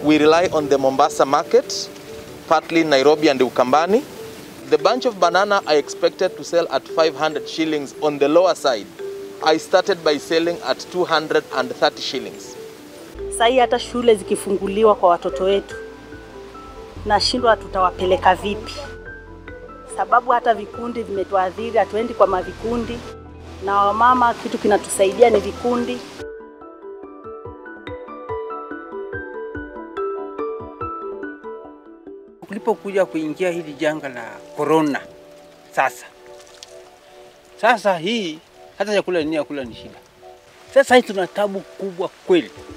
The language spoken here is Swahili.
we rely on the Mombasa market, partly Nairobi and Ukambani. The bunch of banana I expected to sell at 500 shillings on the lower side. I started by selling at 230 shillings. Sasa hii hata shule zikifunguliwa kwa watoto wetu, nashindwa tutawapeleka vipi, sababu hata vikundi vimetuadhiri, hatuendi kwa mavikundi, na wamama kitu kinatusaidia ni vikundi. Kulipokuja kuingia hili janga la corona, sasa sasa hii hata chakula ni kula ni shida. Sasa hii tuna tabu kubwa kweli.